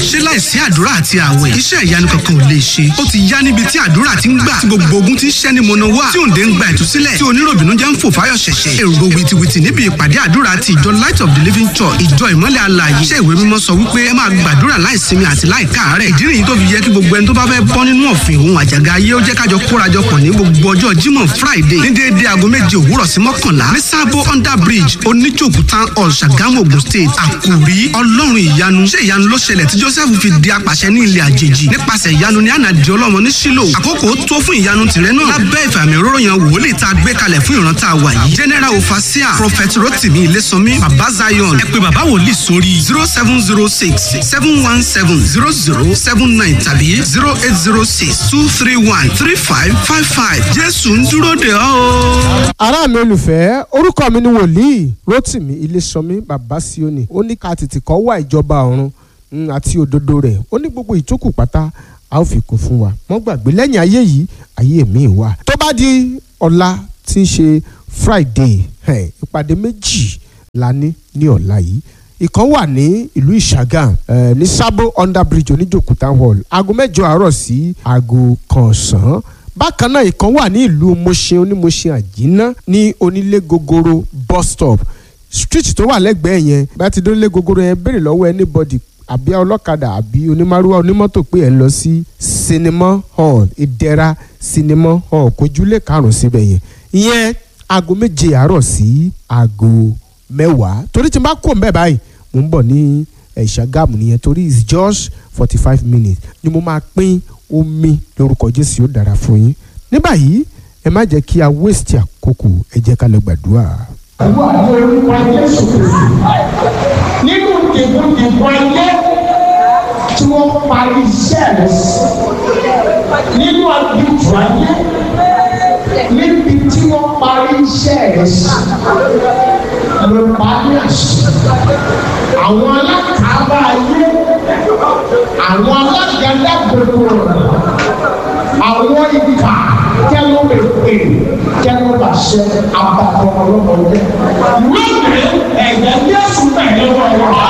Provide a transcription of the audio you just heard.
ṣé láìsí àdúrà àti àwẹ̀ iṣẹ́ ìyanu kankan ò lè ṣe ó ti yá níbi tí àdúrà ti ń gbà tí gbogbo ogun ti ń ṣẹ́ ní mọ̀nà wá tí òǹdè ń gba ìtúsílẹ̀ tí oníròbìnú jẹ́ ń fò fáyọ̀ ṣẹ̀ṣẹ̀ èrò wìtìwìtì níbi ìpàdé àdúrà ti ìjọ light of the living church ìjọ ìmọ́lẹ̀ alààyè iṣẹ́ ìwé mímọ́ sọ wípé ẹ máa gbàdúrà láìsinmi àti láìkáàárẹ̀ ìdí nìyí tó fi yẹ kí gbogbo ẹni tó bá fẹ́ bọ́ nínú ọ̀fìn òun àjàgà ayé ó jẹ́ kájọ kórajọpọ̀ ní gbogbo ọjọ́ jímọ̀ friday ní déédéé aago méje òwúrọ̀ sí mọ́kànlá ní sábò under bridge oníjòkú town hall ṣàgámù ogun state àkòrí ọlọ́run ìyanu ṣé ìyanu ló ṣẹlẹ̀ tí joseph fi di apàṣẹ ní ilẹ̀ àjèjì nípasẹ̀ ìyanu ní ànàdì ọlọ́mọ ní sílò àkókò tó fún ìyanu tìrẹ náà lábẹ́ ìfàmì òróró yan wòlíì tá a gbé kalẹ̀ fún ìran tá a wà yìí general ofasia prophet rotimi ilésànmí baba zion ẹ pé baba wòlíì sórí zero seven zero six seven one seven zero zero seven nine tàbí zero eight zero six two three one three five five five jésù ń dúró de ọ́ o. ará mi olùfẹ́ orúkọ mi ni wòlíì rotimi ilésànmí baba sioni ó ní ká tètè kọ́ wá ìjọba ọ̀run mm, àti òdodo rẹ̀ ó ní gbogbo ìtókù pátá a ó fi kún fún wa mọ́ gbàgbé lẹ́yìn ayé yìí ayé mi wà tó bá di ọ̀la tí ń ṣe friday ẹ̀, ìpàdé méjì la ní ní ọ̀la yìí ìkan wà ní ìlú ìṣàgàm ẹ̀, ní sábò under bridge oníjòkú town hall aago mẹ́jọ àárọ̀ sí aago kan ọ̀sán bákan náà ìkan wà ní ìlú mọ̀ṣẹ́ onímọ̀ṣẹ́ àjínà ní onílé gogoro bus stop street tó wà lẹ́gbẹ̀ẹ́ yẹn bá ti dónílé gogoro yẹn béèrè lọ́wọ́ anybody àbí ọlọ́kadà àbí onímàrúwá onímọ́tò pé ẹ̀ ń lọ sí sinimá hall ìdẹ́ra sinimá hall kojúlé karùn-ún síbẹ̀ yẹn ìyẹn aago méje àárọ̀ sí aago mẹ́wàá torí tí n bá kó mbẹ́ báyìí mo ń bọ̀ ní eh, ìṣàgámù nìyẹn torí it's just forty five minutes ni mo máa pín omi lórúkọ jésù yóò dára fún yín ní báyìí ẹ má jẹ́ kí a waste àkókò ẹ jẹ́ ká lọ gbàdúrà. wà ní orúkọ Jésù Kristi nínú dìbòdìbò ayé tí wọ́n parí iṣẹ́ rẹ̀ sí nínú àdìbò ayé níbi tí wọ́n parí iṣẹ́ rẹ̀ sí ló parí àṣẹ àwọn alákàábá ayé àwọn alágàdá gbogbo àwọn ìkà kẹló lè pè kẹló bá ṣe abatọ ọlọmọdé lónìí ẹ̀jẹ̀ Jésù tẹ̀lé wọn wá.